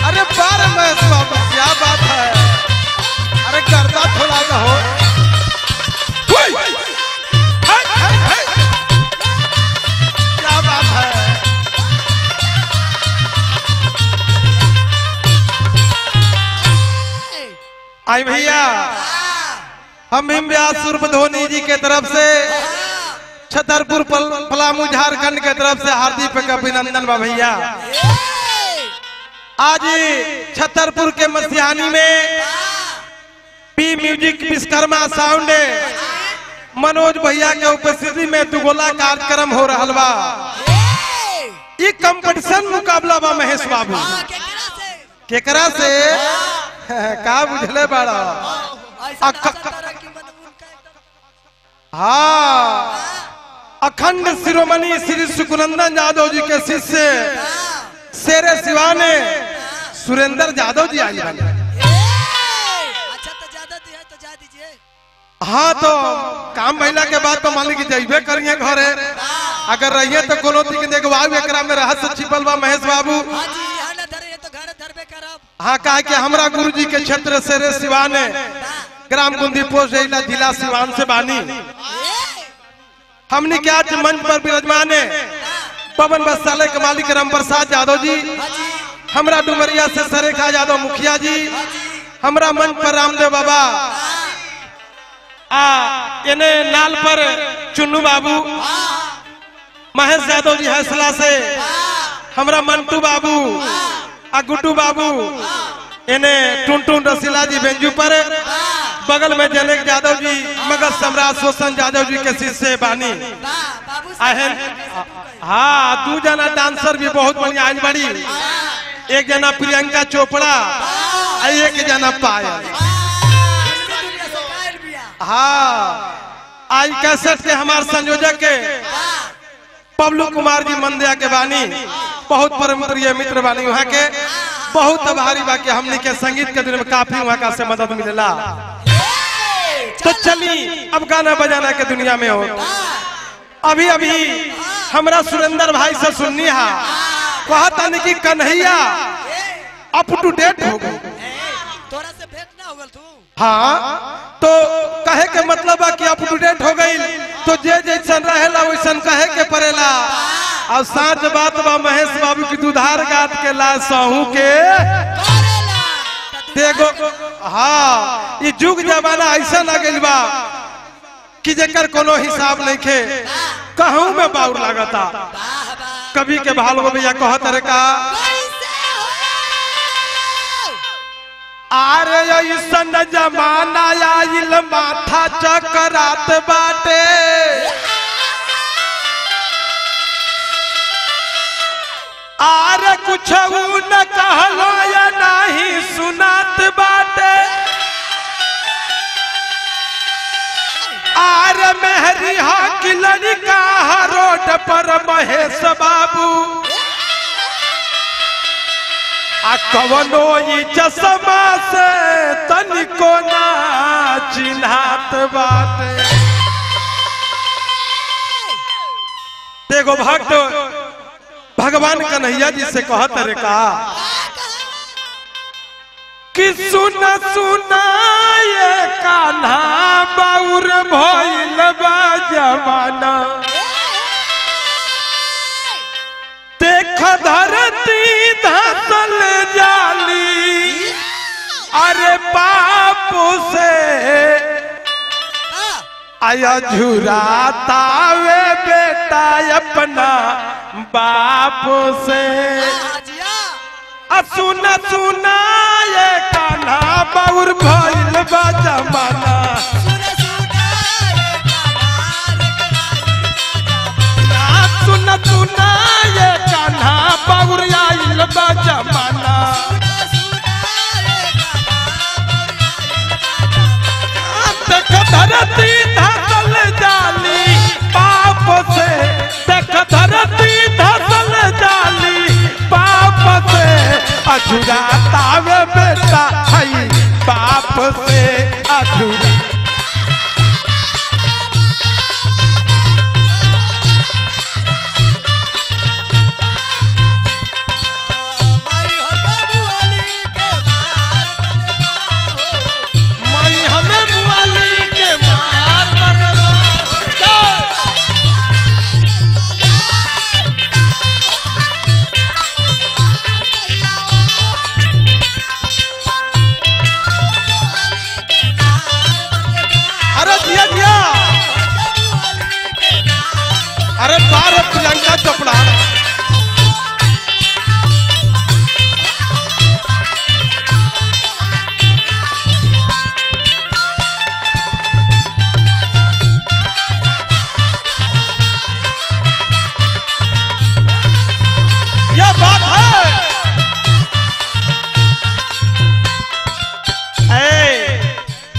अरे बार महेश बाबू क्या बात है अरे गर्दा थोड़ा सा हो हुई! हाय, हाय, हाय! क्या बात है आई भैया हम हिम व्यास सूर्य धोनी जी के तरफ से छतरपुर पल- पलामू झारखंड के तरफ से हार्दिक अभिनंदन बा भैया आज छतरपुर के मसिहानी में P music Vishwakarma sound Manoj भैया के उपस्थिति में दुगोला कार्यक्रम हो रहा बा ये कंपटीशन मुकाबला बा महेश बाबू केकरा से का बुझले बड़ा हाँ अखंड शिरोमणि श्री सुकुनंदन यादव जी के शिष्य शेरे शिवाने सुरेंद्र यादव जी आई बने अच्छा तो ज्यादा दी है तो जा दीजिए हाँ तो काम महिला के बाद तो मान ली कि जइबे करिए घरे अगर रहिए तो कोनो ती के देखवाऊ एकरा में रहस्य छिपल बा महेश बाबू हाँ जी यहाँ न धरे तो घर धरबे करब हाँ कहा कि हमरा गुरु जी के क्षेत्र शेरे शिवाने ग्राम गुंदी पोस्ट जिला जिला सिवान से बानी हमने क्या आज मंच पर विराजमान है पवन वस्त्रालय के मालिक राम प्रसाद यादव जी हमरा डुमरिया से सरेखा यादव मुखिया जी हमरा मंच पर रामदेव बाबा आ इने नाल पर चुन्नू बाबू महेश यादव जी हौसला से हमरा मंटू बाबू आ गुड्डू बाबू इने टुन टुन रसीला जी बेंजू पर बगल में जनक यादव जी मगध सम्राट शोषण यादव जी के शिष्य बानी बाबू आहन हाँ दू जना डांसर भी बहुत बढ़िया आज बड़ी एक जना प्रियंका चोपड़ा आ एक जना पायल हाँ आज कैसेट के हमारे संयोजक के पबलू कुमार जी मंदिया के बानी बहुत परम प्रिय मित्र बानी वहाँ के बहुत आभारी बा कि हमने के संगीत के दिन में काफी वहाँ का से मदद मिलेला तो चली अब गाना बजाना के दुनिया में हो अभी अभी हमरा सुरेंद्र भाई से सुननी हा कहता नहीं कि कन्हैया अप टू डेट हो गई तोरा से भेंट ना होगल तू हाँ तो कहे के मतलब है कि अप टू डेट हो गई तो जे जैसन रहेला वैसन कहे के पड़ेला और साच बात बा महेश बाबू की दुधार गात के ला सहू के देखो हाँ ये जुग जमाना ऐसा ना गइल बा कि जेकर कोनो हिसाब नहीं खे कहूँ में बाउर लागता कभी के भाल भैया कहत रे का आरे ऐसन जमाना आइल माथा चकरात बाटे आरे कुछ न कहलो या नहीं सुनात बाटे आर मेहरी हा की लड़का हा रोड पर महेश बाबू आ कवनो ई चश्मा से तनिको ना चिन्हात बाटे देखो भक्त भगवान कन्हैया जी से कहत रे का कि सुन सुना ये कान्हा बाउर भइल बा जमाना देख धरती धसल जाली अरे बाप से आया झुरातावे बेटा अपना बाप से आ सुन सुना ये कान्हा बाउर भइल बा जमाना आ सुन सुना ये कान्हा बाउर आइल बा जमाना देख धरती धसल जाली पाप से देख धरती धसल जाली पाप से अधूरातावे बेटा हई पाप से अधूरा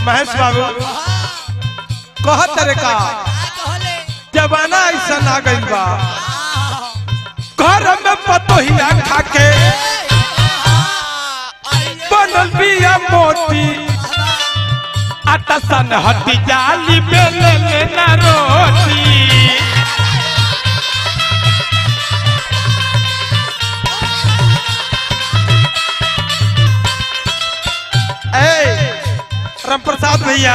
महेश बाबू कहत रे का कहले जमाना ऐसा ना गइल बा हाँ घर में पतोहिया खाके बनल बिया मोती आटा सन हटी जाली बेले लेना रोटी ए राम प्रसाद भैया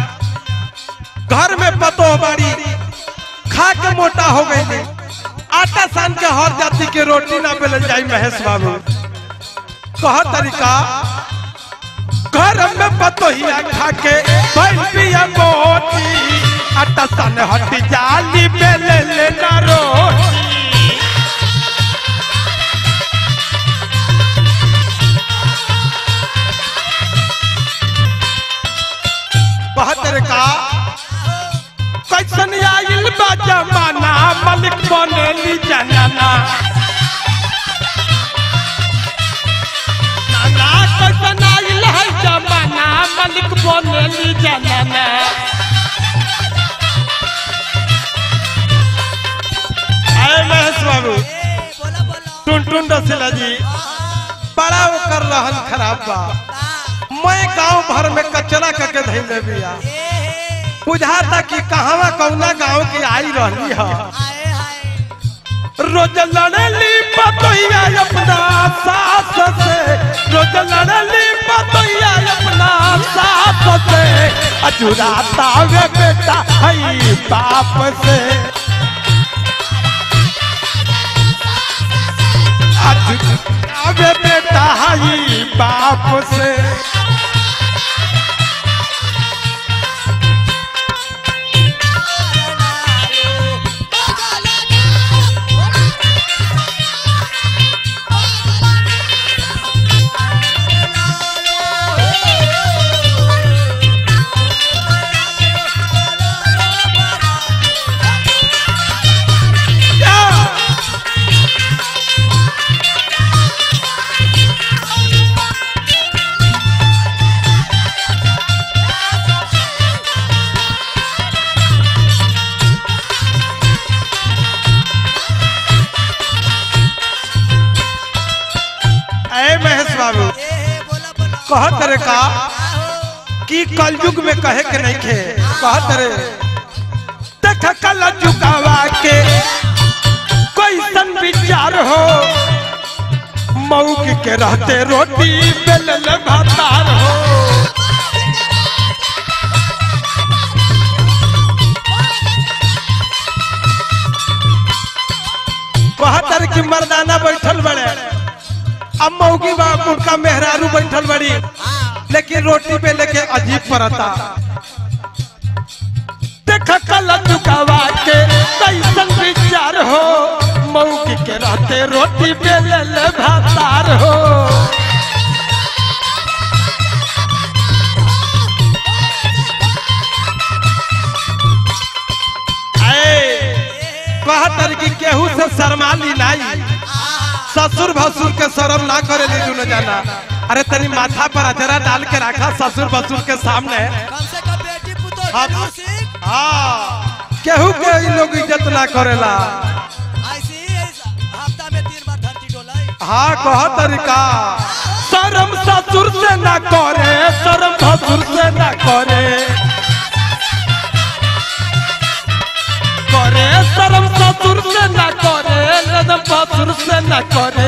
घर में पतो बाड़ी खा के मोटा हो गई आटा सान के हर जाति के रोटी ना बेल जाई महेश बाबू कह तरीका घर में पतोहिया खा के बैल पिया मोटी आटा सान हटी जाली बेले लेना रोटी बहत्तर का कैसन आइल बा जमाना मलिक बनेली जनाना नाना कैसन आइल है जमाना मलिक बनेली जनाना अरे महेश बाबू ए बोला बोला टुन टुन रसीला जी बड़ा ओकर रहन खराब बा बा मैं गांव भर में कचरा करके धैले बिया ए हे बुझाता कि कहवा कौना गांव की आई रहली है आए हाय रोज लड़ली पतोहिया अपना सास से रोज लड़ली पतोहिया अपना सास से अजुराता वे बेटा हई बाप से अजुराता वे बेटा हई बाप से या! अरे महेश बाबू ए हे बोला बोला कहत रे का आहो कि कलयुग में कहे के नहीं खे कहत रे देख कल जुगावा के कोई सन विचार हो मऊक के रहते रोटी बेलल भातार हो कहतर कि मर्दाना बैठल बड़े अब मऊगी बाप उनका मेहरारू बैठल बड़ी लेकिन रोटी पे लेके अजीब पड़ता देख कल चुकावा के कैसन विचार हो मऊगी के रहते रोटी पे ले ले भातार हो कहतर कि केहू से शर्माली नहीं ससुर भसुर के शर्म ना करे ली दुनो जाना अरे तनी माथा पर अजरा डाल के रखा ससुर भसुर के सामने कम से कम बेटी पुतो हाँ। जरूर सीख हाँ केहू के इ लोग इज्जत ना करेला ऐसे ही इस हफ्ता में तीन बार धरती डोलाई हाँ कह तरीका शर्म ससुर से ना करे शर्म भसुर से ना करे करे शर्म ससुर से ना करे शर्म भसुर से ना करे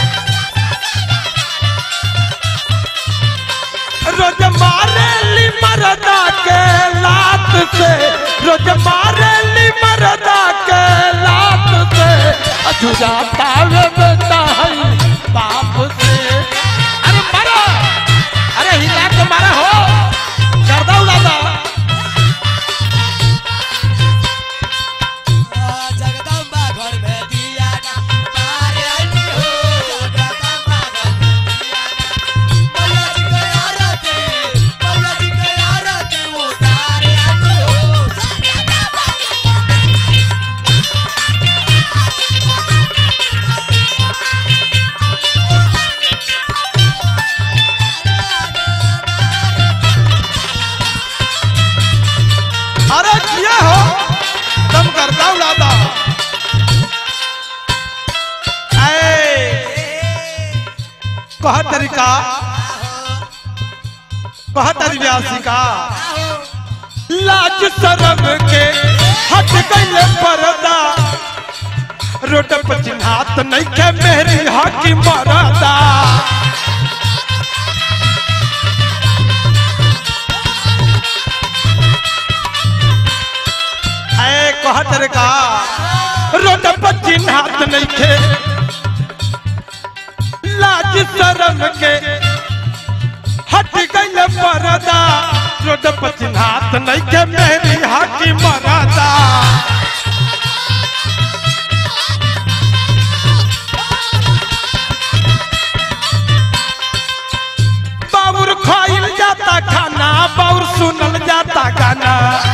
रोज मारे ली मरदा के लात से रोज मारे ली मरदा के लात से अजुराता वे बेटा है बाप से अरे मारो अरे हिला के मारा हो गर्दा उड़ाता जगदम्बा घर में दिया ना तारे अली हो जगदम्बा घर में दिया ना मैया जी के आरती मैया जी के आरती उतारे अली हो जगदम्बा गर्दा उड़ादा ऐ कह तरीका कह तरी व्यासी का लाज शरम के हट गईले पर्दा रोड पर चिन्हात नहीं के मेरी हकी मरदा ऐ कहत रे का रोड पर चिन्हात नहीं के लाज शरम के हट गईले पर्दा रोड पर चिन्हात नहीं के मेरी हकी मरदा बाबुर खाइल जाता खाना बाबुर सुनल जाता गाना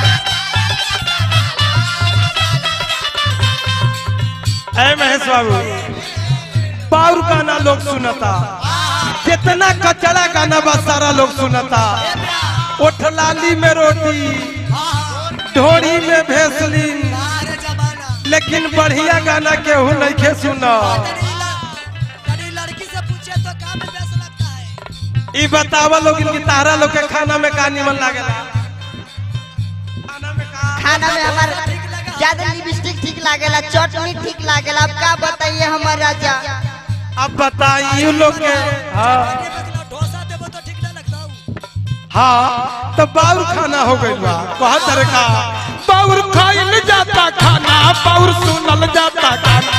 ऐ महेश बाबू बाबुर गाना लोग सुनता कितना कचरा गाना बा सारा लोग सुनता ओठलाली में रोटी ढोरी में भेसलिन अरे जमाना लेकिन बढ़िया गाना केहू नहीं के सुना कड़ी ल- कड़ी लड़की से पूछे तो काम में व्यस्त लगता है ई बतावा लोग इनकी तारा लोग के खाना में का निमन लागेला खाना में का खाना में हमार ज्यादा लिपस्टिक ठीक लागेला चटनी ठीक लागेला अब का बताइए हमार राजा अब बताइए लोग के हाँ ये मतलब डोसा देबो तो ठीक ना लगता हूँ हाँ तो बाउर खाना हो गई बा बहुत तरह का बाउर खाइल जाता खाना बाउर सुनल जाता गाना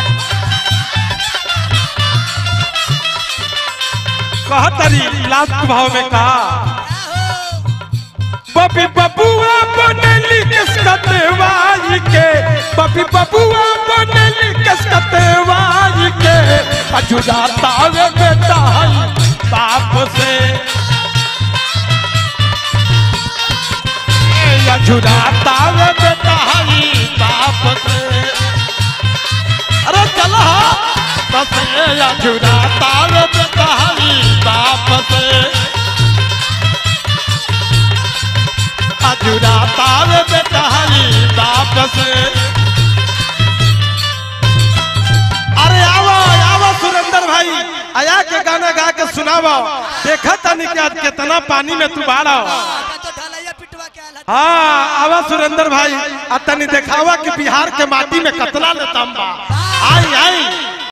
कहा तरी लास्ट भाव में कहा बबी बबुआ बनली किसकते वाई के बबी बबुआ बनली किसकते वाई के अजुदाता वे बेटा है बाप से अजुदाता वे बेटा है बाप से अरे चलो बस अजुदाता वे बेटा है बाप से अजुदाता वे बेटा है बाप से अरे आवा आवा सुरेंद्र भाई आया के गाना गा के सुनावा देखा तनी कि आज कितना पानी में तू बाड़ा का तो ढलैया पिटवा के आला हाँ आवा सुरेंद्र भाई आ तनी देखावा कि बिहार के माटी में कतला लेता बा आई आई